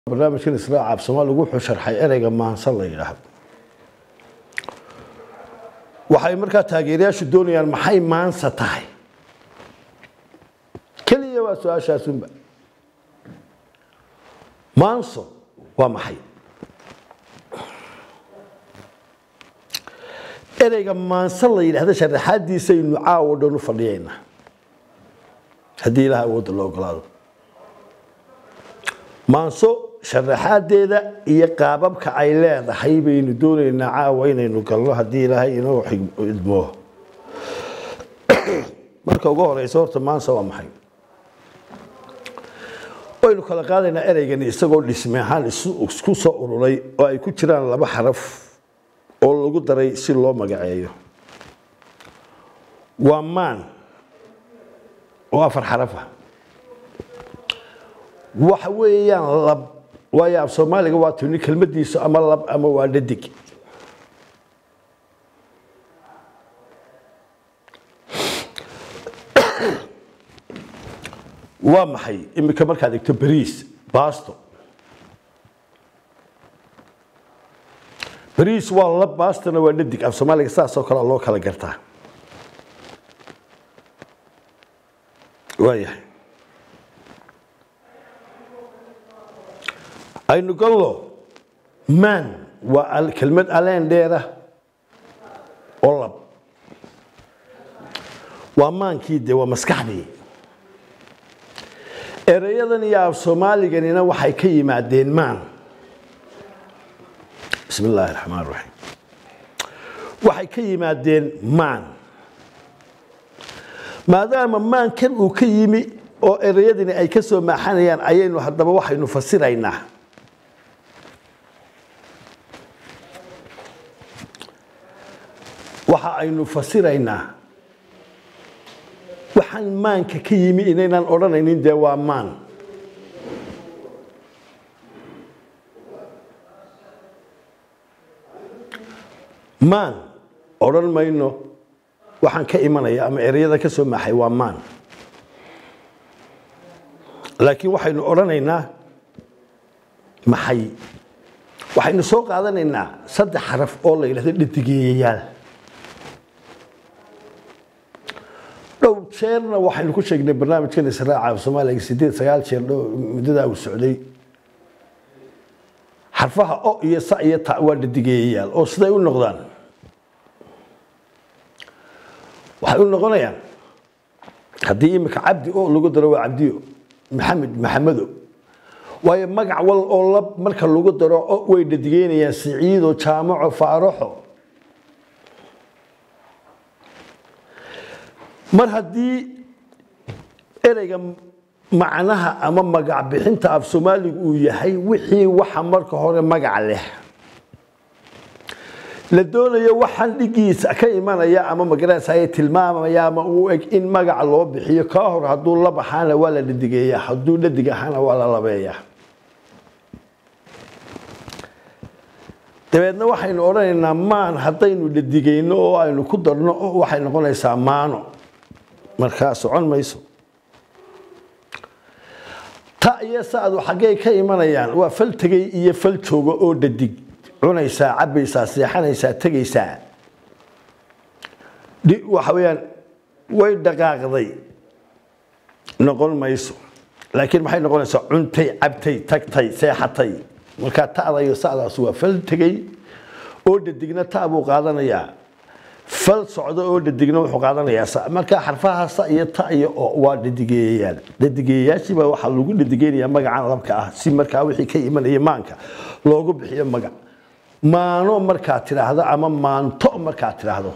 barnaamijkan israaca af soomaaligu wuxuu sharxay ereyga maansan la yidhaahdo waxay markaa taageerayaashu doonayaan maxay maansa tahay keliya waa su-aashaasunba maanso waa maxay ereyga maansa la yidhahda sharaxaadiisaynu caawo dhan u fadhiyaynaa haddii ilaha awoodda loo ogolaado maanso sharaxaadeeda iyo qaababka ay leedahay baynu doonaynaa caawa inaynu galno haddii ilaahay inoo idmoo marka ugu horeysa horta maansa waa maxay waynu kala qaadaynaa ereygani isagoo dhisme ahaan isku soo ururay oo ay ku jiraan laba xaraf oo lagu daray si loo magaceeyo waa maan oo afar xaraf ah waxa weeyaan lab waayo af soomaaliga waa tuni kelmadiisu ama lab ama waa dhadig waa maxay iminka markaad egto bariis basto bariis waa lab bastona waa dhadig af soomaaliga saasoo kale loo kala gartaa waayahay aynu gallo maan waa kelmad aleen dheera oo lab waa maankii de waa maskaxdii ereyadan iyo af soomaaliganina waxay ka yimaadeen maan bismi illaahi raxmaan raxiim waxay ka yimaadeen maan maadaama maankan uu ka yimi oo ereyadani ay ka soo maaxanayaan ayaynu haddaba waxaynu fasiraynaa waxa aynu fasiraynaa waxaan maanka ka yimi inaynaan odhanaynin dee waa maan maan odhan mayno waxaan ka imanaya ama ereyada ka soo maaxay waa maan laakiin waxaynu odhanaynaa maxay waxaynu soo qaadanaynaa saddex xaraf oo la yidhahdo dhadigeeyayaal dhow jeerna waxaynu ku sheegnay barnaamijkan israaca af soomaaliga sideed sagaal jeer dhow muddadaa uu socday xarfaha o iyo sa iyo ta waa dhadigeeyayaal oo siday u noqdaan waxay u noqonayaan haddii imika cabdi o lagu daro waa cabdiyo maxamed maxamedo waayo magac wal oo lab marka lagu daro o way dhadigeynayaan siciido jaamaco faaraxo mar haddii ereyga macnaha ama magac bixinta af soomaaligu uu yahay wixii waxa marka hore magac leh la doonayo waxaan dhigiisa ka imanaya ama magaranaysaye tilmaamaya ama uu eg in magac loo bixiyo kaa hor hadduu lab ahaana waa la dhadigeeyaa hadduu dhadig ahaana waa la labeeyaa dabeedna waxaynu odhanaynaa maan haddaynu dhadigeyno oo aynu ku darno waxay noqonaysaa maano markaa socon mayso ta iyo saadu xaggey ka imanayaan waa fal tegey iyo fal jooga oo dhadig cunaysaa cabaysaa seexanaysaa tegaysaa waxa weeyaan way dhaqaaqday noqon mayso laakiin maxay noqonaysaa cuntay cabtay tagtay seexatay markaa ta'da iyo sadaas waa fal tegey oo dhadigna ta buu qaadanayaa fal socdo oo dhadigna wuxuu qaadanayaa markaa xarfaha sa iyo ta iyo o waa dhadigeeyayaal dhadigeeyayaashiibaa waxaa lagu dhadigeynayaa magacan labka ah si markaa wixii ka imanaya maanka loogu bixiyo magac maano markaad tidhaahdo ama maanto markaad tidhaahdo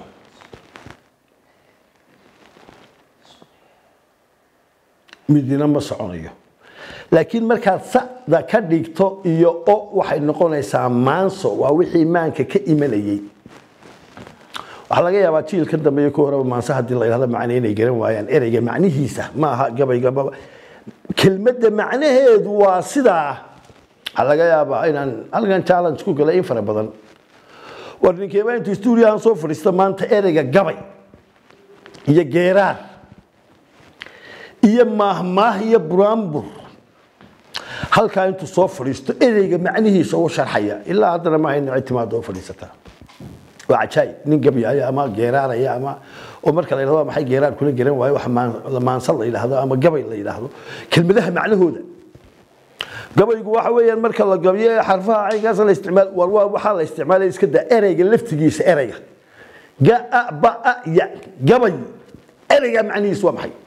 midina ma soconayo laakiin markaad sada ka dhigto iyo o waxay noqonaysaa maanso waa wixii maanka ka imanayay waxaa laga yaabaa jiilka dambe iyo ku horeba maanse haddii la yidhahdo macne inay garan waayaan ereyga macnihiisa ma aha gabaygaba kelmadda macnaheedu waa sidaa waxaa laga yaabaa inaan halkan challenge ku galay in fara badan war ninkeeba intu stuudiyahan soo fadhiista maanta ereyga gabay iyo geeraar iyo maahmaah iyo buraanbur halkaa intuu soo fadhiisto ereyga macnihiisa uu sharxaya ilaa haddana ma hayno cid timaado oo fadhiisataa waa cajaayib nin gabyaya ama geeraaraya ama oo marka la yidhahdo maxay geeraar kula geran waayo wax maansan la yidhaahdo ama gabay la yidhaahdo kelmadaha macnahooda gabaygu waxa weeyaan marka la gabiyo xarfaha caynkaas la isticmaal war waa waxaa la isticmaalaya iska daa ereyga laftigiisa ereyga ga a ba a ya gabay ereyga macnihiisu waa maxay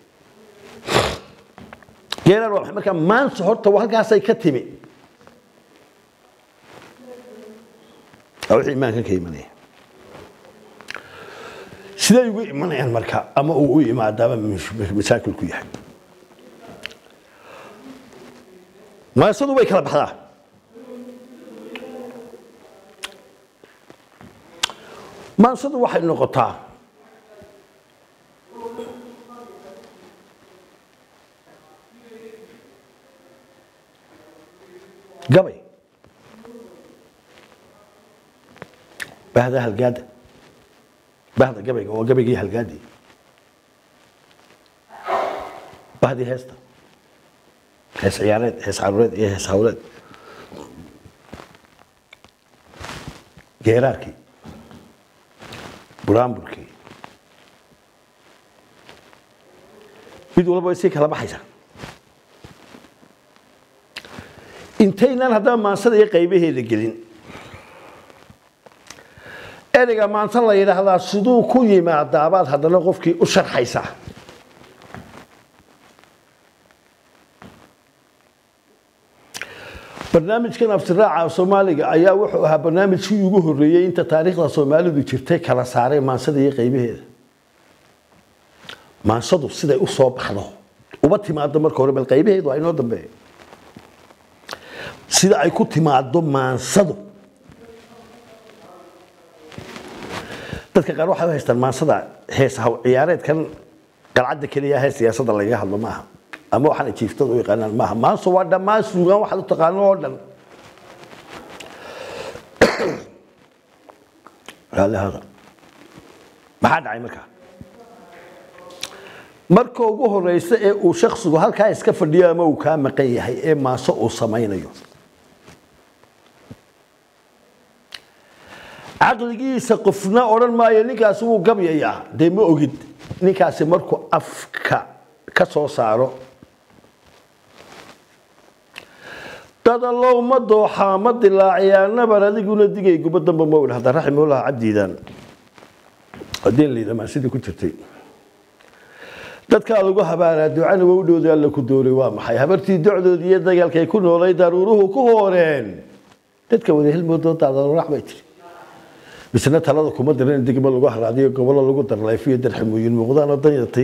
geeraar waa maxay marka maanta horta halkaasay ka timi waa wixii imaanka ka imanaya siday ugu imanayaan marka ama uu u imaadaaba masaakil ku yahay maasadu way kala baxdaa maansadu waxay noqotaa gabay bahda halgaada bahda gabayga waa gabaygii halgaadii bahdii heesta hees ciyaareed hees caruureed iyo hees hawleed geeraarkii buraanburkii mid walba way sii kala baxaysaa intaynaan haddaba maansada iyo qaybaheeda gelin ereyga maanta la yidhaahdaa siduu ku yimaadaabaad haddana qofkii u sharxaysaa barnaamijkan aftiraaca soomaaliga ayaa wuxuu ahaa barnaamijkii ugu horreeyey inta taariikhda soomaalidu jirtay kala saaray maansada iyo qaybaheeda maansadu siday u soo baxdo uba timaado marka hore bal qaybaheedu waa inoo dambeeya sida ay ku timaado maansadu dadka qaar waxay u haystaan maansada hees haw ciyaareedkan qalcadda keliya hee siyaasadda lagaga hadlo maaha ama waxaana jiiftada u yaqaanaan maaha maanso waa dhammaan suugaan waxaad u taqaano oo dhan raallihada maxaa dhacay markaa marka ugu horeysa ee uu shaksigu halkaa iska fadhiyo ama uu kaa maqan yahay ee maaso uu samaynayo caqligiisa qofna odhan maayo ninkaasi wuu gabyayaa dee ma ogid ninkaasi markuu afka ka soo saaro dadalow ma dooxaa ma dilaaciyaa nabar adiguna digay guba damba ma idhahda raximullah cabdiidan hadii liidamaa sidii ku jirtay dadkaa lagu habaaraa ducana waa u dhowday alla ku dooray waa maxay habartii docdoodii iyo dagaalkay ku noolay daruuruhu ku hooreen dadka wada helmoodoodaadarax bay tiri misna talada kuma diran degmo lagu haraadiyo gobolo lagu darlayfiyo darximooyin muuqdaanoo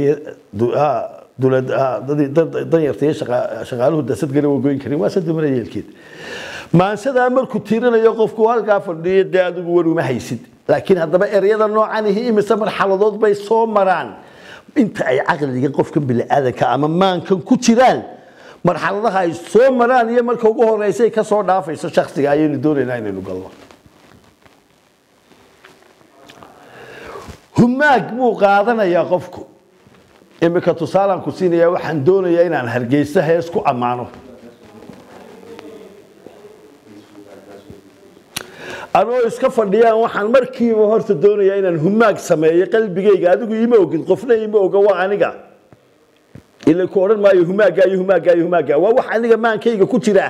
danyartaiyo shaqaaluhu dasad gala wagoyn karin waa sadumara yeelkeed maansadaa markuu tiirinayo qofku halkaa fadhiyo dee adigu war uma haysid laakiin haddaba ereyada noocanihi imise marxaladood bay soo maraan inta ay caqliga qofkan biniaadanka ama maankan ku jiraan marxaladaha ay soo maraan iyo marka ugu horeysay ka soo dhaafayso shaksiga ayaynu doonaynaa inaynu galno humaag buu qaadanayaa qofku imika tusaalaan ku siinayaa waxaan doonayaa inaan hargeysa hees ku ammaano anoo iska fadhiyaan waxaan markiiba horta doonayaa inaan humaag sameeyo qalbigayga adigu ima ogid qofna ima oga waa aniga ila ku odhan maayo humaaga iyo humaaga iyo humaaga waa wax aniga maankayga ku jira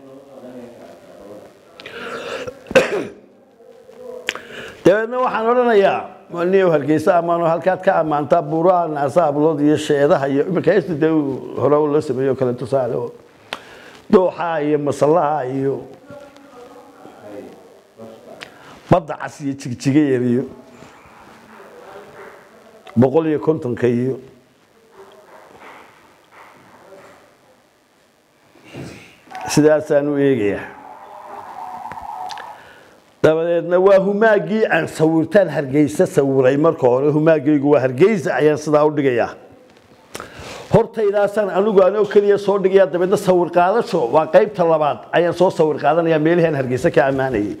dabeedna waxaan odhanayaa niyow hargeysa ammaano halkaad ka ammaantaa buuraha naasa ablood iyo sheedaha iyo iminka heesta dee hore la sameeyo kale tusaale oo dooxaha iyo masallaha iyo badda cas iyo jigjiga yar iyo boqol iyo kontonka iyo sidaasaan u eegayaa dabadeedna waa humaaggii aan sawirtaan hargeysa sawiray marka hore humaagaygu waa hargeysa ayaan sidaa u dhigayaa hortaydaasaan anigu anoo keliya soo dhigayaa dabeedna sawir qaadasho waa qaybta labaad ayaan soo sawir qaadanayaa meelihii aan hargeysa ka ammaanayay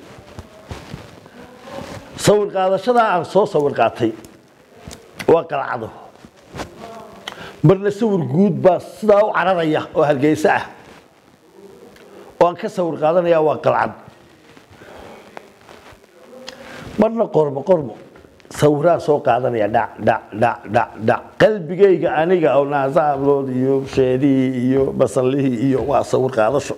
sawir qaadashadaa aan soo sawir qaatay waa qalcado marna sawir guud baa sidaa u cararaya oo hargeysa ah oo aan ka sawir qaadanayaa waa qalcad marna qormo qormo sawiraan soo qaadanaya dhac dhac dhac dhac dhac qalbigayga aniga oo naasaablood iyo sheedihii iyo basallihii iyo waa sawir qaadasho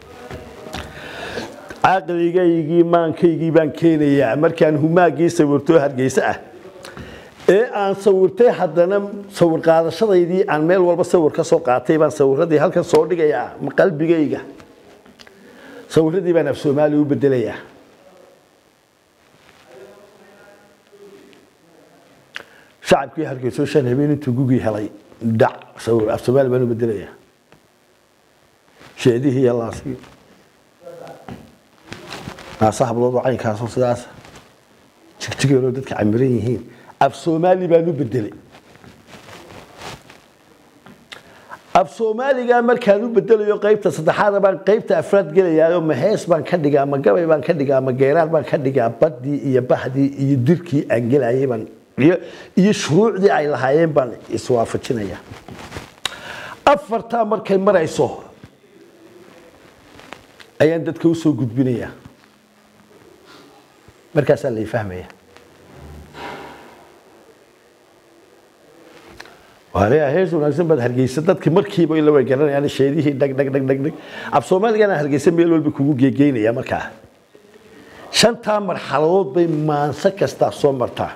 caqligaygii maankaygii baan keenayaa markaan humaagii sawirtoo hargeysa ah ee aan sawirtay haddana sawir qaadashadaydii aan meel walba sawir ka soo qaatay baan sawiradii halkan soo dhigayaa qalbigayga sawiradii baan af soomaaliya u bedelayaa shacabkii hargeyso shan habeen intuu gugii helay dhac sawir af soomaali baan u bedelayaa sheedihii iyo laasigii naasa habloodoo caynkaasoo sidaas jigjigeeloo dadka camiran yihiin af soomaali baan u bedelay af soomaaligaa markaan u bedelayo qaybta saddexaada baan qaybta afraad gelayaayo ma hees baan ka dhigaa ma gabay baan ka dhigaa ma geeraad baan ka dhigaa baddii iyo bahdii iyo dirkii aan gelayay baan iyo shuruucdii ay lahaayeen baan iswaafajinaya afartaa markay marayso ayaan dadka usoo gudbinaya markaasaa lay fahmaya waaleeyaa hees wanaagsan baad hargeysa dadki markiiba ila way garanayaan sheedihii dhag dhag dhag dhag dhag af soomaaligana hargeysa meel walba kugu geegeynaya markaa shantaa marxaladood bay maanso kastaa soo martaa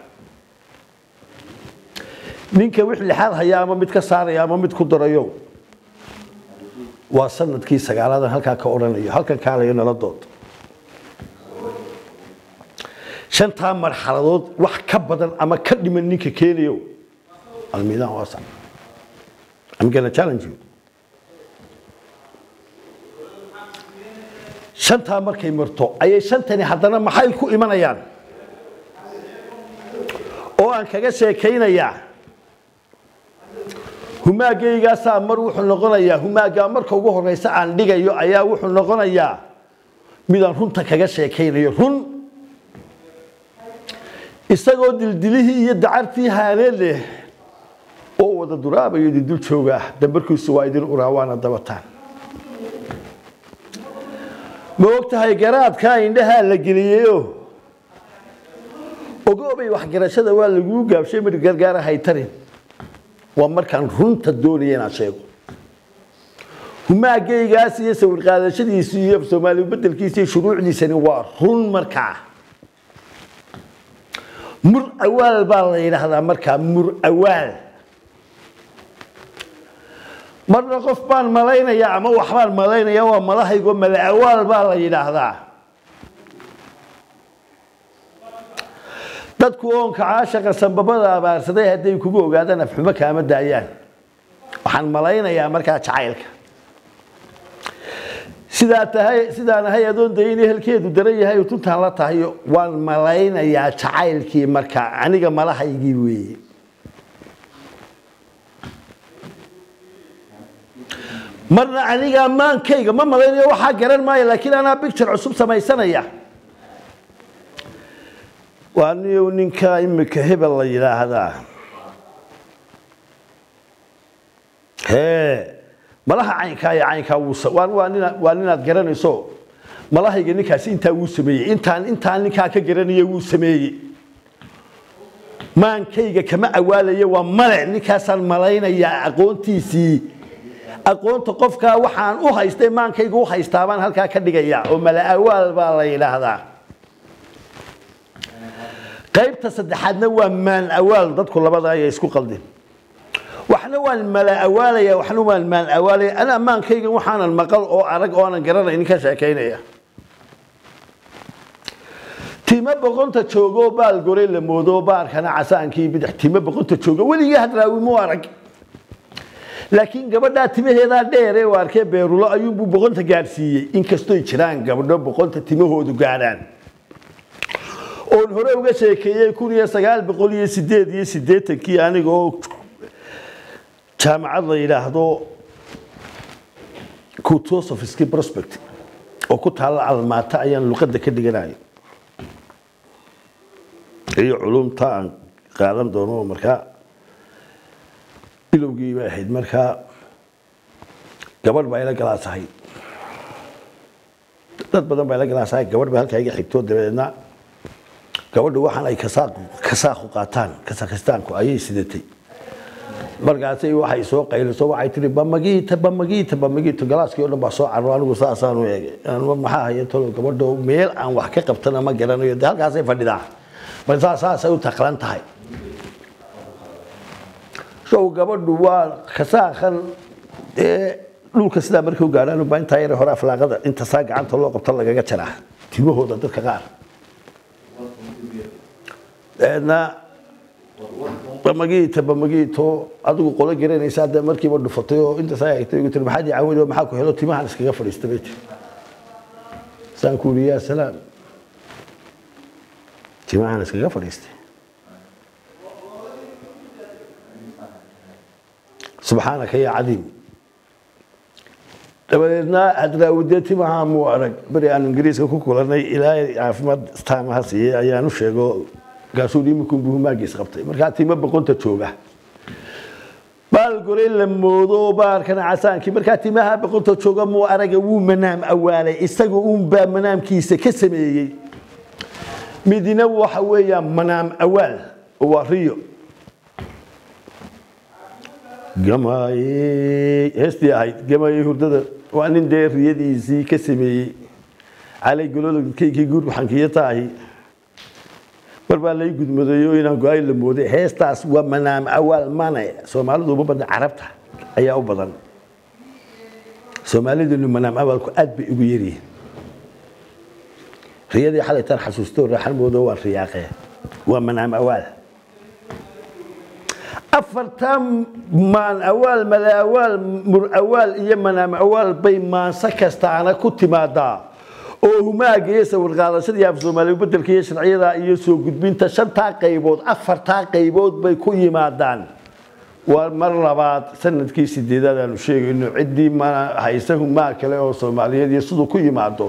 ninka wix lixaad haya ama mid ka saaraya ama mid ku darayo waa sanadkii sagaalaadan halkaa ka odhanayo halkan kaalayo nala dood shantaa marxaladood wax ka badan ama ka dhiman ninka keenayo almiidaan waasac I'm gonna challenge you shantaa markay marto ayay shantani haddana maxay ku imanayaan oo aan kaga sheekaynayaa humaaggaygaasa mar wuxuu noqonayaa humaaggaa marka ugu horeysa aan dhigayo ayaa wuxuu noqonayaa midaan runta kaga sheekaynayo run isagoo dildilihii iyo dacartii haaneen leh oo wada duraabayo idin dul jooga dambarkiisu waa idin uraa waana dabataan ma og tahay garaadkaa indhahaa la geliyeyo ogoobay waxgarashada waa laguu gaabshay mid gargaara haytarin waa markaan runta doonaya inaan sheego humaagaygaas iyo sawir qaadashadiisu iyo soomaali bedelkiisa iyo shuruucdiisani waa run markaa mur awaal baa la yidhaahdaa markaa mur awaal marna qof baan malaynaya ama waxbaan malaynaya waa malahaygo mala awaal baa la yidhaahdaa dadku oonka caashaqa sambabada abaarsaday hadday kugu ogaadaan afxumo kaama daayaan waxaan malaynayaa markaa jacaylka sidaa tahay sidaan ahay adoon dayin ehelkeedu daran yahay tuntaan la tahay waan malaynayaa jacaylkii markaa aniga malahaygii weeye marna aniga maankayga ma malaynayo waxaa garan maayo laakiin anaa bicture cusub samaysanaya waa niyow ninka imika hebel la yidhaahdaa hee malaha caynkaa iyo caynkaa waa ninaad garanayso malahayga ninkaasi intaa wuu sameeyey intaan intaan ninkaa ka garanaya wuu sameeyey maankayga kama awaalayo waa male ninkaasaan malaynayaa aqoontiisii aqoonta qofkaa waxaan u haystay maankayga u haystaa baan halkaa ka dhigaya oo mala awaal baa la yidhaahdaa qaybta saddexaadna waa maan awaal dadku labada ayay isku qaldin waxna waan mala awaalaya waxna waan maan awaalaya anaa maankayga waxaanan maqal oo arag oo aanan garanaynin ka sheekaynaya timo boqonta joogo baal gore la moodo baarkana casaankii bidix timo boqonta joogo weligii hadraawi mu arag laakiin gabadhaa timaheedaa dheere u arkee beerulo ayuunbuu boqonta gaadhsiiyey inkastoy jiraan gabdho boqonta timahoodu gaadhaan oon hore uga sheekeeyey kun iyo sagaal boqol iyo sideed iyo siddeetankii aniga oo jaamacad la yidhaahdo kutosophiski prospect oo ku taalla almaata ayaan luqadda ka dhiganayo iyo culumta aan qaadan doono markaa bilowgii bay ahayd markaa gabadh baa ila galaasahay dad badan baa la ganacsaa gabadh ba halkaa iga xigto dabadeedna gabadhu waxaan ay kasaaqu qaataan kasakhistaanku ayay sidatay markaasay waxay soo qayliso waxay tiri bamagiita bamagiita bamagiita galaaskii oo dhan baa soo carro anigu saasaan u eegay maxaa haya tolo gabadho meel aan wax ka qabtana ma garanayo de halkaasay fadhidaa marka saasay u taqlan tahay show gabadhu waa kasaaqan ee dhulka sidaa markay u gaadhaan baa intaa yar hore aflaaqada inta saa gacanta loo qabto lagaga jaraa timahooda dadka qaar dabeedna bamagiita bamagiito adigu qolo garanaysaa dee markiiba dhufatay oo inta saa egtay igu tiri maxaad ii caawinay maxaa ku helo timahan iskaga fadhiista bay tiri saan ku yidhi yaa salaam timahan iskaga fadhiistay subxaanaka yaa cadiim dabadeedna hadraawudee timaha muu arag beri aan ingiriiska ku kulanay ilaahay caafimaad taamaha siiyey ayaan u sheego gaasuu imikun buu humaagiis qabtay markaa timo boqonta jooga baal goray la moodo baarkana casaankii markaa timaha boqonta jooga muu araga wuu manaam awaalay isaga uunbaa manaamkiisa ka sameeyey midina waxa weeyaan manaam awaal waa riyo gamaayey heestii ahayd gamaayey hurdada waa nin dee riyadiisii ka sameeyey calay gololkaykii guurxankiyo taahi mar baa lay gudmadayo inaan go-ay la mooday heestaas waa manaam awaal mane soomaalidu uma badna carabta ayaa u badan soomaalidenu manaam awaalku aad bay ugu yaryihiin riyadii xalay taan xasuusto raaxan moodo waa riyaaqee waa manaam awaal afartan maan awaal mala awaal mur awaal iyo manaam awaal bay maanso kastaana ku timaadaa oo humaaga iyo sawirqaadashada iyo af soomaaliya bedelka iyo sharciyada iyo soo gudbinta shantaa qaybood afartaa qaybood bay ku yimaadaan waa mar labaad sanadkii sideedaad aanu sheegayno ciddii mana haysa humaa kale oo soomaaliyeed iyo siduu ku yimaado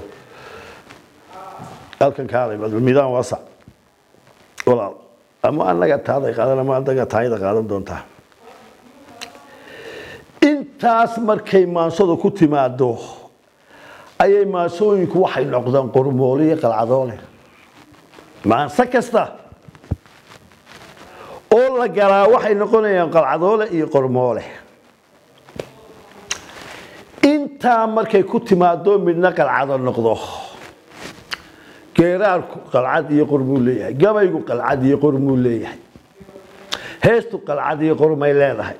halkan kaalay midaan wasa walaal ama anaga taaday qaadan ama adaga taayada qaadan doontaa intaas markay maansadu ku timaado ayay maansooyinku waxay noqdeen qormoole iyo qalcadoole maanso kasta oo la galaa waxay noqonayaan qalcadoole iyo qormoole intaa markay ku timaado midna qalcado noqdo geeraarku qalcad iyo qormuu leeyahay gabaygu qalcad iyo qormuu leeyahay heestu qalcad iyo qormay leedahay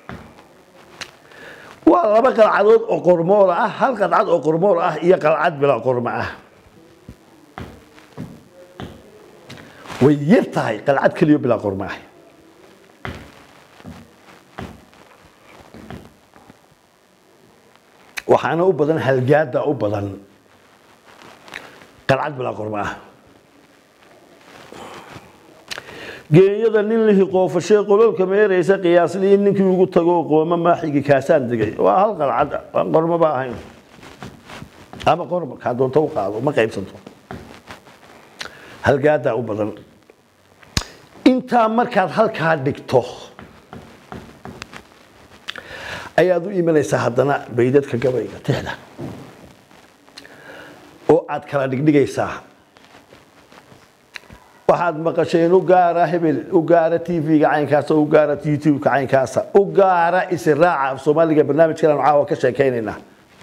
waa laba qalcadood oo qormool ah hal qalcad oo qormool ah iyo qalcad bilaa qormo ah way yar tahay qalcad keliyo bilaa qormo ah waxaana u badan halgaada u badan qalcad bilaa qormo ah geenyada nin lihi qoofashee qololka meeraysa qiyaasliin ninkii ugu tago qooma maaxigi kaasaan degay waa hal qalcad aan qormoba ahayn ama qormo kaa doonto u qaado ma qaybsanto halgaadaa u badan intaa markaad halkaa dhigto ayaad u imanaysaa haddana baydadka gabayga tixda oo aad kala dhigdhigaysaa waxaad maqasheen u gaara hebel u gaara tv-ga caynkaasa u gaara youtube-ka caynkaasa u gaara israaca af soomaaliga barnaamijkan caawa ka sheekaynaynaa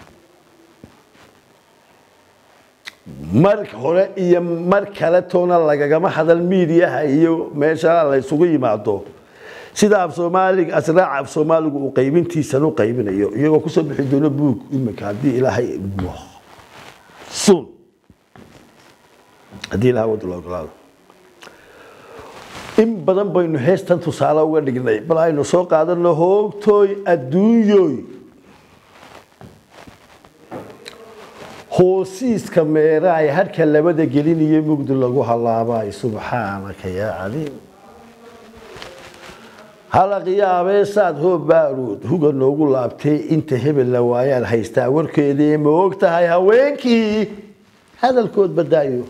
mar hore iyo mar kale toona lagagama hadal miidiyaha iyo meesha la isugu yimaado sida af soomaaliga asraaca af soomaaligu uu qaybintiisan u qaybinayo iyagoo kusoo bixi doono buug imika haddii ilaahay idmo sun haddii ilaha wadda la ogolaado in badan baynu heestan tusaale uga dhignay bal aynu soo qaadano hoogtooy adduunyoy hoosiiska meeraay harka labada geliniyo mugdi lagu halaabay subxaanaka yaa caliim halaqyaabeesaad hoo baaruud huga noogu laabtee inta hebel la waayaan haystaa warkeedii ma og tahay haweenkii hadalkood badaayo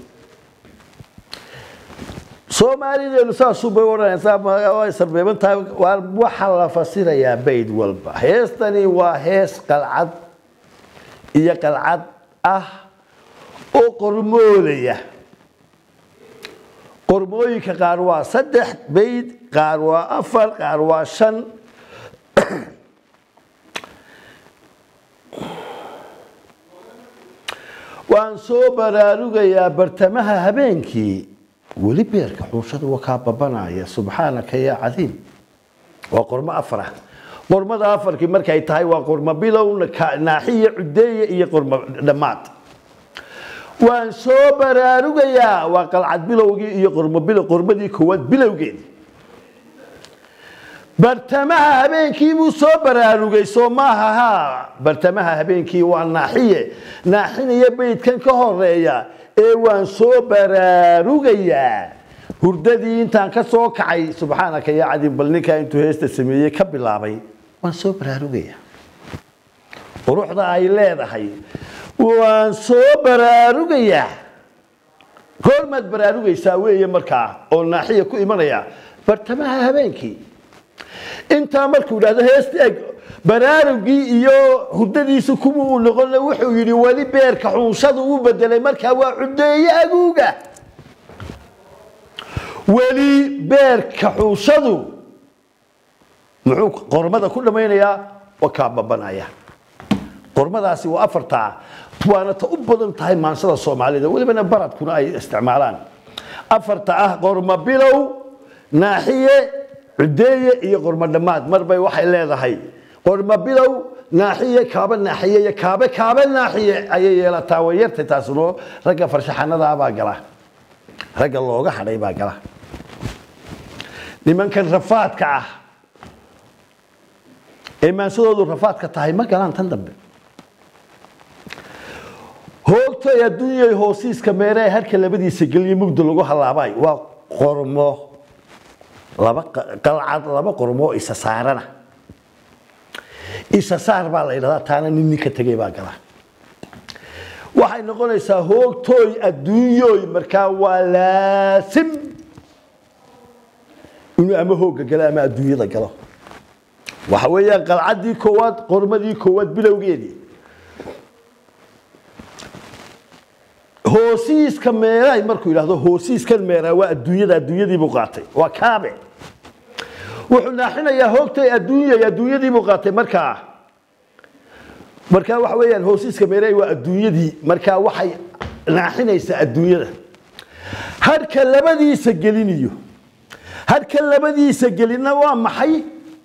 soomaalideenu saasubay odhanaysaa sarbeeban tahay waxaa la fasirayaa bayd walba heestani waa hees qalcad iyo qalcad ah oo qormoolaya qormooyinka qaar waa saddex bayd qaar waa afar qaar waa shan waan soo baraarugayaa bartamaha habeenkii weli beerka xuushada waa kaa babanaya subxaanaka yaa cadiim waa qormo afar ah qormada afarkii markay tahay waa qormo bilow naaxiya cudeeye iyo qormo dhammaad waan soo baraarugayaa waa qalcad bilowgii iyo qormo bilow qormadii koowaad bilowgeedii bartamaha habeenkii buu soo baraarugay soo maaha ha bartamaha habeenkii waa naaxiye naaxinaya beydkan ka horeeya ee waan soo baraarugayaa hurdadii intaan ka soo kacay subxaanaka yaa cadiim bal ninkaa intuu heesta sameeyey ka bilaabay waan soo baraarugayaa quruxda ay leedahay waan soo baraarugayaa goormaad baraarugaysaa weeye markaa oo naaxiya ku imanaya bartamaha habeenkii intaa markuu idhahdo heesta eg baraarugii iyo hurdadiisu kuma uu noqon wuxuu yidhi weli beerka xuunshadu u bedelay markaa waa cudeeye aguuga weli beerka xuunshadu muxuu qormada ku dhammaynayaa waa kaa babanaya qormadaasi waa afartaa waana ta u badan tahay maansada soomaalida welibana baradkuna ay isticmaalaan afarta ah qormo bilow naaxiye cudeeye iyo qormo dhammaad marbay waxay leedahay qormo bilow naaxiye kaaba naaxiye iyo kaabe kaabe naaxiye ayay yeelataa way yartay taasino ragga farshaxanadaabaa gala ragga looga hadhay baa gala nimankan rafaadka ah ee maansadoodu rafaadka tahay ma galaan tan dambe hoogtay adduunyay hoosiiska meeree harka labadiisa geliyo mugda lagu halaabay waa qormo laba qalcad laba qormo isa saarana isa saar baa la yidhahdaa taana nin ninka tegay baa gala waxay noqonaysaa hoogtooy adduunyooy markaa waa laasim inuu ama hoogga galo ama adduunyada galo waxa weeyaan qalcaddii koowaad qormadii koowaad bilowgeedii hoosiiska meeraay markuu yidhahdo hoosiiskan meeraa waa adduunyada adduunyadii buu qaatay waa kaabe wuxuu naaxinayaa hoogtay adduunyay adduunyadii buu qaatay markaa markaa waxa weeyaan hoosiiska meeraay waa adduunyadii markaa waxay naaxinaysaa adduunyada harka labadiisa geliniyo harka labadiisa gelina waa maxay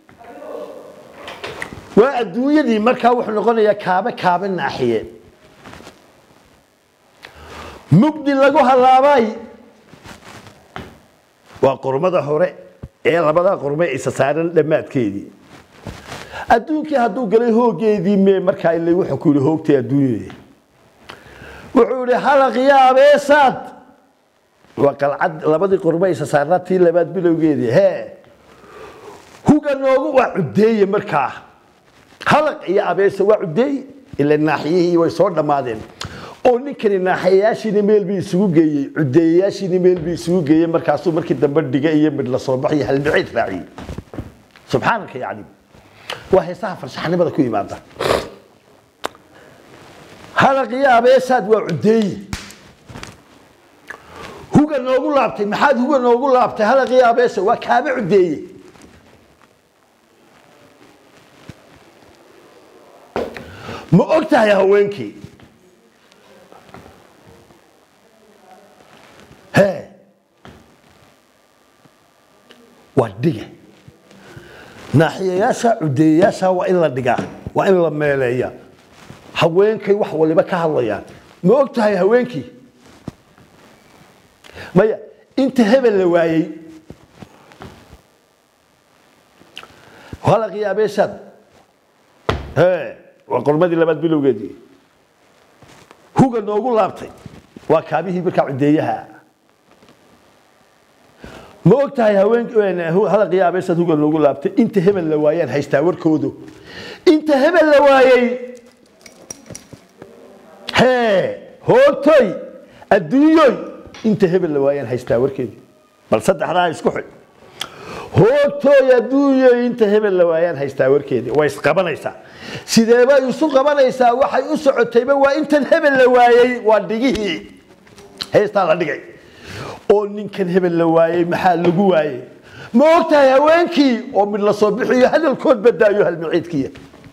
waa adduunyadii markaa wuxuu noqonayaa kaabe kaabe naaxiye mugdi lagu halaabay waa qormada hore ee labadaa qorme isa saaran dhammaadkeedii adduunkii hadduu galay hoogeedii mee markaa ile wuxuu ku yidhi hoogtay adduunyadii wuxuu yidhi halaqiya abeesaad waa qalcad labadii qorme isa saarnaa tii labaad bilowgeedii hee huga noogu waa cudeeye markaa halaq iyo abeesa waa cudeeye ila naaxiyihii way soo dhammaadeen oo ninkani naaxayayaashiina meel bii isugu geeyey cudeeyayaashiina meel bii isugu geeyey markaasuu markii dambe dhiga iyo midh la soo baxay halbiciid raaciyey subxaanaka yacni waa heesaha farshaxnimada ku yimaada halaqiyo abeesaad waa cudeeye huga noogu laabtay maxaad huga noogu laabtay halaqiyo abeesa waa kaaba cudeeye ma og tahay haweenkii hee waa dhiga naaxiyayaasha cudeeyayaasha waa in la dhigaa waa in la meeleeya haweenkay wax waliba ka hadlayaan ma og tahay haweenkii maya inta hebel la waayey halaqii abeeshaad hee waa qormadii labaad bilowgeedii huga noogu laabtay waa kaabihii markaa cudeeyaha ma og tahay haweenhalaqii abeeshaad huga noogu laabtay inta hebel la waayaan haystaa warkoodu inta hebel la waayey hee hoogtoy adduunyoy inta hebel la waayaan haystaa warkeedii bal saddexdaa isku xidh hoogtooy adduunyo inta hebel la waayaan haystaa warkeedii way isqabanaysaa sideebay isu qabanaysaa waxay u socotayba waa intan hebel la waayey waa dhigihii heestaa la dhigay oo ninkan hebel la waayey maxaa lagu waayey ma ogtahay haweenkii oo mid la soo bixiyo hadalkood badaayo halmaciidkiya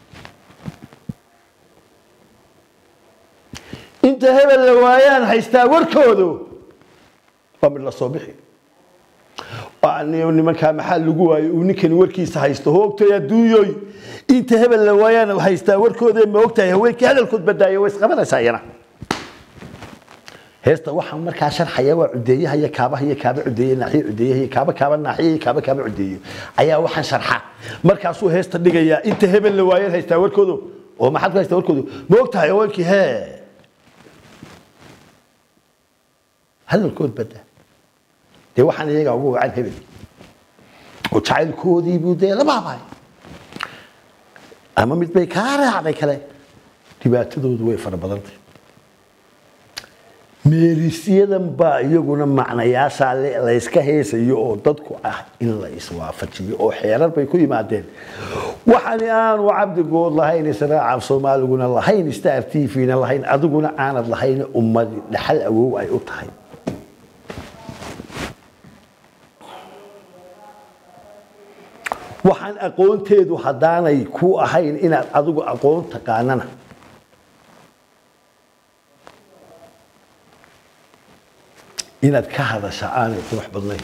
inta hebel la waayaan haystaa warkoodu waa mid la soo bixi nimankaa maxaa lagu waayey uu ninkani warkiisa haysto hoogtay adduunyoy inta hebel la waayaan haystaa warkooda ma ogtahay haweenkii hadalkood badaayo way isqabanaysaa iyana heesta waxaa markaa sharxaya waa cudeeyaha iyo kaabaha iyo kaaba cudeeye naaxiye cudeeyaha iyo kaaba kaaba naaxiye iyo kaaba kaaba cudeeyo ayaa waxaan sharxa markaasuu heesta dhigayaa inta hebel la waayaan haystaa warkoodu oo maxaad ku haystaa warkoodu ma ogtahay haweenkii hee hadalkood badaa dee waxaan iyaga ugu wacan hebel oo jacaylkoodii buu dee la baabay ama mid bay kaa raacday kale dhibaatadoodu way fara badantay meerisyadan baa iyaguna macnayaashaa layska heesayo oo dadku ah in la iswaafajiyo oo xeerar bay ku yimaadeen waxani aanu cabdigood lahayn israaca soomaaliguna lahayn star t v-na lahayn adiguna aanad lahayn ummadi dhaxal awow ay u tahay waxaan aqoonteedu haddaanay ku ahayn inaad adigu aqoon taqaanana inaad ka hadasha aanay qurux badnayn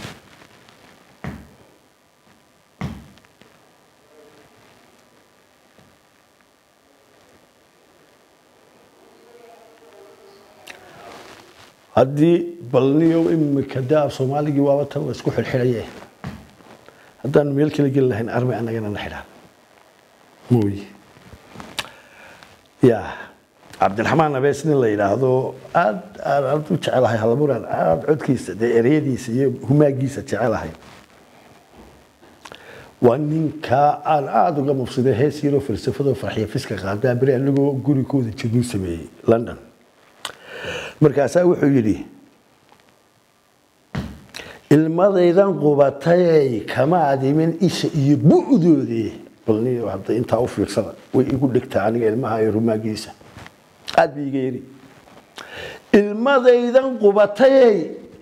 haddii balniyo imika daa soomaaligii waaba tan waa isku xidhxidhaye haddaanu meel kala geli lahayn armay annagana na xidhaan mooye ya cabdiraxmaan abees nin la yidhaahdo aad aan aad u jecelahay halaburaan aad codkiisa dee ereyadiisa iyo humaagiisa jecelahay waa ninkaa aan aada uga mufsiday hees yaroo falsafadoo farxiya fiska qaadaa beri anagoo gurigooda jirnuu sameeyey london markaasaa wuxuu yidhi ilmadaydan qubatayay kama adimin isha iyo bu'doodii balniyo hadda intaa u fiirsada way igu dhigtaa aniga ilmaha iyo rumaagiisa aad bay iga yidhi ilmadaydan qubatayay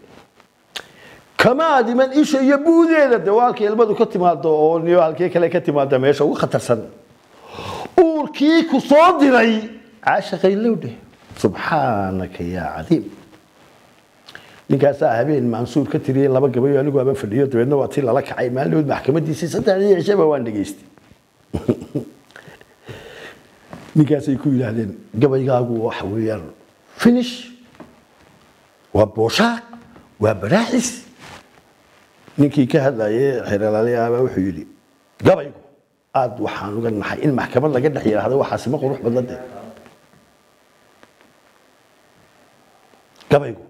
kama adiman isha iyo buudeeda de waa halkii ilmadu ka timaado oo niyo halkii kale ka timaada meesha ugu khatarsan uurkii ku soo diray caashaqay lowdhe subxaanaka yaa cadiim ninkaasaa habeen mansuur ka tiriyey laba gabayo anigu aba fadhiyo dabeedna waa tii lala kacay maalinood maxkamadiisii saddexdii cishaba waan dhegaystay ninkaasay ku yidhaahdeen gabaygaagu waxa weeyaan finish waa booshaaq waa baraaxis ninkii ka hadlayay xeeralaalayaabaa wuxuu yidhi gabaygu aad waxaan uga naxay in maxkamad laga dhex yidhaahdo waxaasi ma qurux badna de gabaygu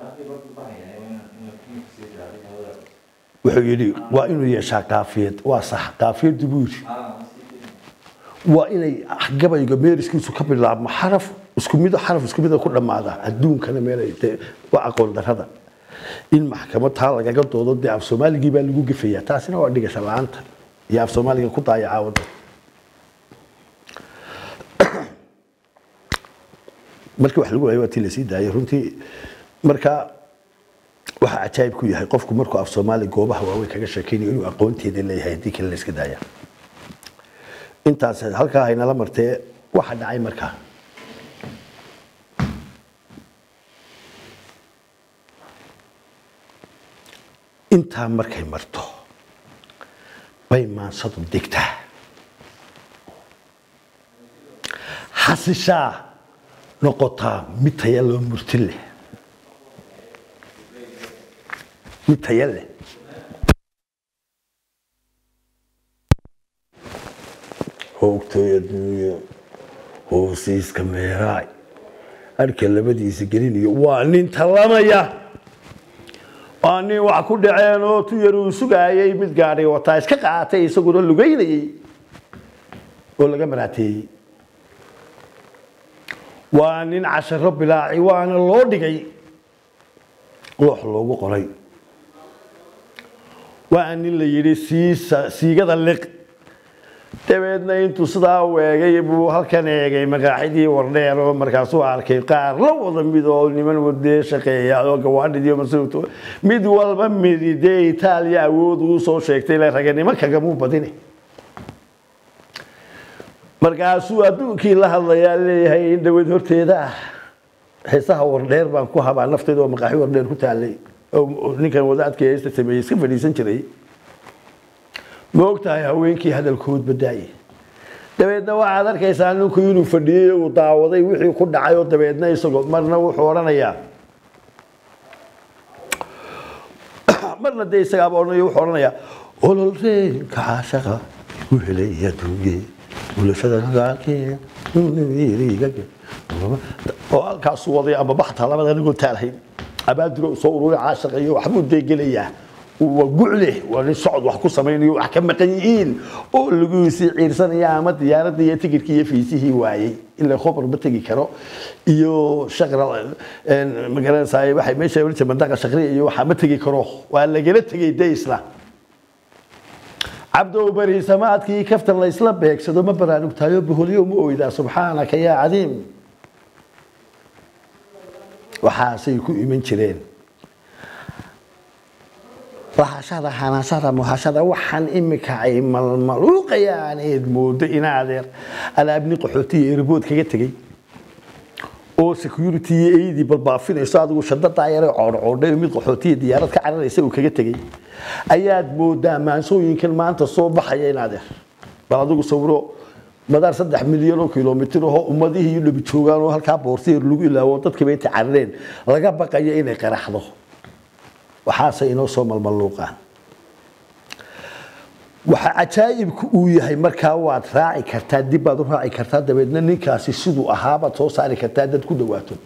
wuxuu yidhi waa inuu yeeshaa kaafiyad waa sax kaafiyaddu buu yidhi waa inay gabayga meeriskiisu ka bilaabmo xaraf isku mid xaraf isku mida ku dhammaada adduunkana meelay dee waa aqoon darrada in maxkamad taa lagaga doodo dee af soomaaligii baa lagu gefayaa taasina waa dhigasha la-aanta iyo af soomaaliga ku daayacaa wadda markii wax lagu waayo waa tii lasii daayay runtii marka waxa cajaayib ku yahay qofku markuu af soomaali goobaha waaweyn kaga sheekaynayo inuu aqoonteeda leeyahay haddii kale la iska daaya intaas halkaa haynala martee waxa dhacay markaa intaa markay marto bay maansadu degtaa xasishaa noqotaa mid taya loo murti leh mid taya leh hoogtooy adduunyo hoosiiska meeraay arka labadiisa gelinayo waa nin talamaya waa nin wax ku dhaceen oo tu yar uu sugaayay mid gaadhay wataa iska qaatay isaguna lugaynayay oo laga maraateeyey waa nin casharo bilaaci waana loo dhigay loox loogu qoray waa nin la yidhi siisa siigada liq dabeedna intuu sidaa weegay buu halkan eegay magaaxidii wardheer oo markaasuu arkay qaar la wada mid oo niman wadee shaqeeya oo gawaadhidiyo masuulto mid walba midi dee itaaliya awood uu soo sheegtay le raganimo kagamuu badine markaasuu adduunkii la hadlayaa leeyahay in dhaweyd horteeda ah heesaha wardheer baan ku habaa nafteeda oo maqaaxi wardheer ku taalay oo ninkan wadaadkii heesta sameeyey iska fadhiisan jiray ma ogtahay haweenkii hadalkood badaaye dabeedna waxaad arkaysaa ninku inuu fadhiyey uu daawaday wixii ku dhacay oo dabeedna isagoo marna wuxuu odhanayaa marna dee isagaaba odhanayo wuxuu odhanayaa ololreenka caashaqa ku helay adduunye bulashada gaalkee oo halkaasuu waday ama baxta labada anigoo taalahayn abaadiro soo ururi caashaqa iyo waxbuu deegelayaa waa gucleh waa nin socod wax ku samaynayo wax ka maqan yihiin oo laguisii ciirsanaya ama diyaaradda iyo tigirkii iyo fiisihii waayey ilaa khobar ma tegi karo iyo shaqra magaranaysaay waxay meesha oran jireen mandaqa shaqriya iyo waxaa ma tegi karo waa lagala tegay de isla cabdow bari samaadkii kaftan la isla beegsado ma baraanugtaayo boholyo ma oydaa subxaanaka yaa cadiim waxaasay ku iman jireen lahashada hanashada muhashada waxaan imika ay malmaluuqayaan eed moodo inaadeer alaabni qaxootiya erbood kaga tegey oo security iyo eydii balbaafinayso adigu shadadaa yare coodhcoodhay mid qaxootiya diyaarad ka cararaysa uu kaga tegey ayaad moodaa maansooyinkan maanta soo baxaya inaadeer bal adigu sawiro madaar saddex milyan oo kilomitir ahoo ummadihii iyo dhabi joogaan oo halkaa boorsiyer lagu ilaawo dadkiiba intay carareen laga baqayo inay qaraxdo waxaase inoo soo malmaluuqaan waxa cajaa'ibku uu yahay markaa waad raaci kartaa dib baad u raaci kartaa dabeedna ninkaasi siduu ahaabaad soo saari kartaa dad ku dhawaato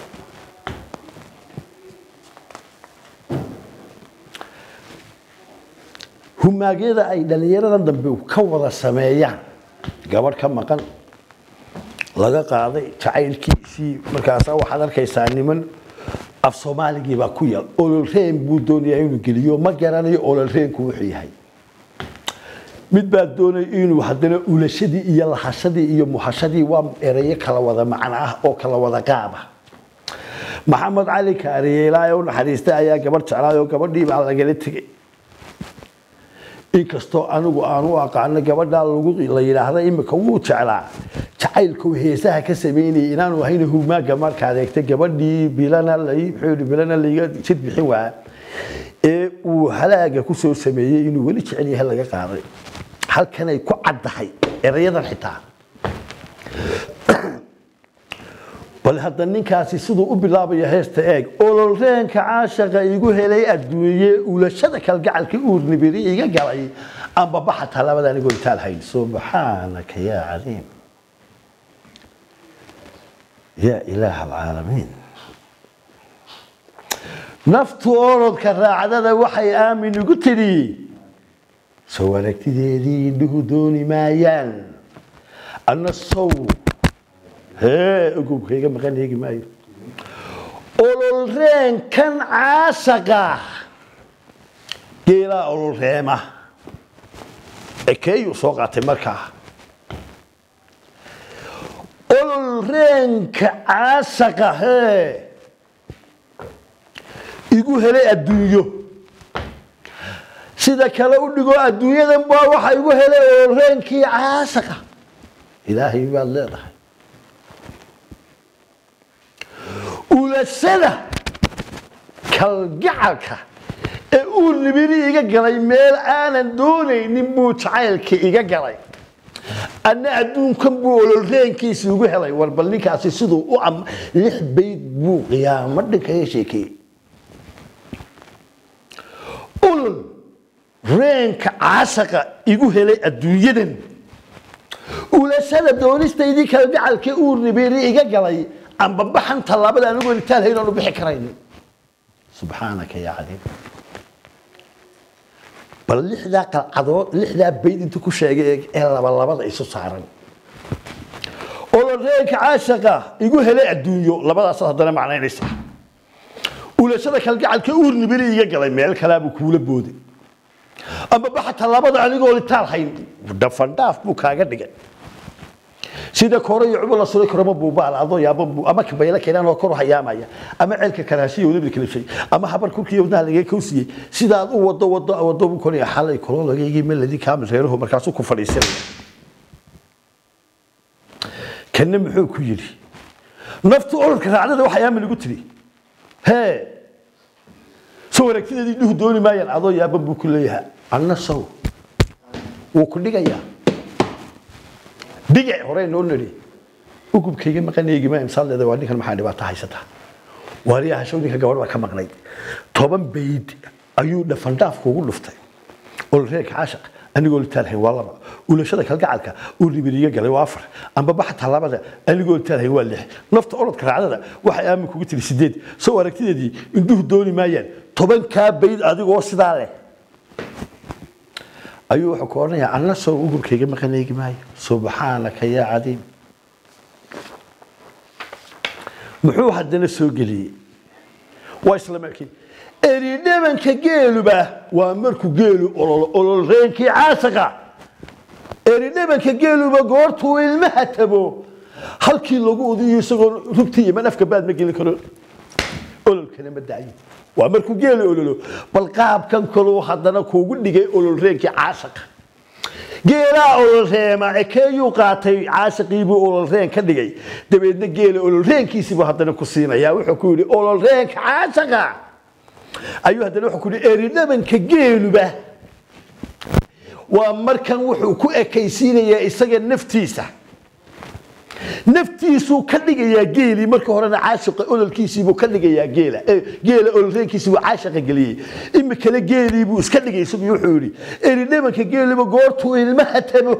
humaagyada ay dhallinyaradan dambe ka wada sameeyaan gabadh ka maqan laga qaaday jacaylkiisii markaasa waxaad arkaysaa niman af soomaaligii baa ku yal ololreen buu doonayaa inuu geliyo ma garanayo ololreenku wuxuu yahay mid baa doonaya inuu haddana ulashadii iyo lahashadii iyo muhashadii waa ereyo kala wada macno ah oo kala wada qaaba maxamed cali kaariye ilaahay u naxariistay ayaa gabadh jeclaay oo gabadhii baa lagala tegey inkastoo anigu aan u aqaano gabadhaa lagu la yidhaahda imika wuu jeclaa jacaylku heesaha ka sameynayay inaanu ahayn humaaga markaad eegtay gabadhii bilana lay muxuu yidhi bilana layga jid bixin waa ee uu halaaga ku soo sameeyey inuu weli jecel yahay laga qaaday halkanay ku caddahay erayadan xitaa bal hadda ninkaasi siduu u bilaabaya heesta eeg ololreenka caashaqa igu helay adduunye ulashada kalgacalka uurnibiri iga galay amba baxa talaabada anigoo intaal hayn subxaanaka yaa cadiim yaa ilaaha alcaalamiin naftu orodka raacdada waxay aamin igu tidhi soo aragtideedii indhuhu dooni maayaan anna sow hee ogowkayga maqan eegi maayo ololreenkan caashaqa geelaa ololreema ekeeyuu soo qaatay markaa ololreenka caashaqa hee igu helay adduunyo sida kale u dhigo adduunyadan baa waxa igu helay ololreenkii caashaqa ilaahay baad leedahay ulashada kalgacalka ee uu nibiri iga galay meel aanan doonaynin buu jacaylka iga galay anna adduunkan buu ololreenkiisa igu helay war bal ninkaasi siduu u am lix bayd buu qiyaamo dhinkaga sheekeeyey olol reenka caashaqa igu helay adduunyadan ulashada doonistaydii kalgacalka uu nibiri iga galay amba baxan tallaabada anigoo intaan hayn oonu bixi karaynin subxaanaka yaa cadiim bal lixdaa qalcadood lixdaa bayd intuu ku sheegay ee labalabada isu saaran oloreenka caashaqa igu helay adduunyo labadaas haddana macnaynaysa ulashada kalgacalka uurnibiri iga galay meel kalaabuu kuula booday ama baxa tallaabada anigoo litaal hayn dhafandhaaf buu kaaga dhigay sida kore iyo cubo la suray koroma buubaal adoo yaabo buu ama kabayla keenan oo kor u hayaamaya ama ceelka karaashiya wadada kalifshay ama habar kurkiya wadnaha laga kowsiyey sidaad u wado wado wado buu koraya xalay koloo laga igi meladi kaamil reeruhu markaasuu ku fadhiisanaya kanna muxuu ku yidhi naftu ololka raacdada waxay aamin igu tiri hee soo wareegtadeedii dhuhu dooni maayaan adoo yaaban buu ku leeyahay anna sow wuu ku dhigayaa dhigac hore noo nidhi ugubkayga maqanaygimaa imsaal leeda waa ninkan maxaa dhibaato haysataa waariyaha show ninka gabadh baa ka maqnayd toban bayd ayuu dhafandhaaf kuugu dhuftay olreerka caashaq anigoo litaalhayn waa laba ulashada kalgacalka uu ribiriga galay waa afar amba baxa tallaabada anigoo litaalhayn waa lix nafta orodka raacdada waxay aamin kugu tiri sideed soo aragtideedii indhuhu dooni maayaan tobankaa bayd adigoo sidaa leh ayuu wuxuu ku odhanayaa anna soo ugurkayga maqanaygi maayo subxaanaka yaa cadiim muxuu haddana soo geliyey waa isla markii eridhabanka geeluba waa markuu geelu ololo ololreenkii caasaqa eridhabanka geeluba goortuu ilmaha tabo halkii lagu udiyo isagoo rugtii iyo manafka baad ma gelin karo ololkana ma daayin waa markuu geelu ololo bal qaabkan kaluu haddana kuugu dhigay ololreenkii caasaqa geelaa ololreema ekeeyuu qaatay caashaqiibuu ololreen ka dhigay dabeedna geela ololreenkiisiibuu haddana ku siinaya wuxuu ku yidhi ololreenka caashaqa ayuu haddana wuxuu ku yidhi eridhabanka geeluba waa markan wuxuu ku ekaysiinayaa isaga naftiisa naftiisuu ka dhigayaa geelii marka horena caashiqa ololkiisiibuu ka dhigayaa geela geela ololreenkiisiibuu caashiqa geliyey imikale geeliibuu iska dhigay isagu wuxuu yidhi eridhabanka geeliba goortuu ilmaha tabo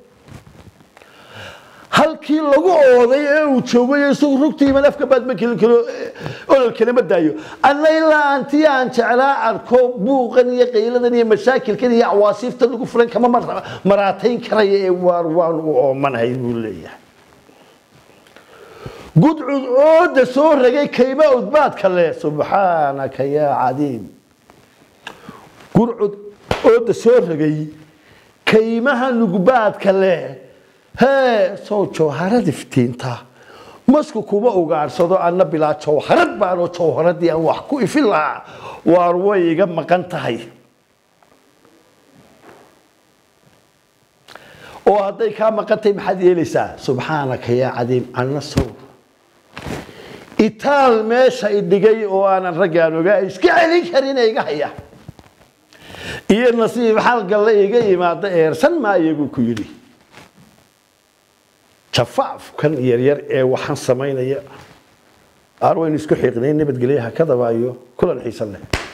halkii lagu ooday ee uu joogay isagu rugtiiman afka baad ma gelin karo ololkana ma daayo anna ilaa antii aan jeclaa arko buuqan iyo qayladan iyo mashaakilkan iyo awaasiiftan lagu furan kama maraatayn karaya ee waar waan u oomanahay buu leeyahay gudcud ooda soo ragay kayma udbaadka leh subxaanaka yaa cadiim gurcud ooda soo ragay kaymaha nugbaadka leh hee sow jawharad iftiinta masku kuma ugaarsado anna bilaa jawharad baanoo jawharadii aan wax ku ifin lahaa waar way iga maqan tahay oo hadday kaa maqantay maxaad yeelaysaa subxaanaka yaa cadiim anna sow itaal meesha idhigay oo aanan raggaan ogaa iska celin karin iga haya iyo nasiib xalgalle iga yimaada eersan maayo buu ku yidhi jafaafkan yaryar ee waxaan samaynaya aar waynu isku xiiqnay nabadgelyaha ka dabaayo kulan xiisan leh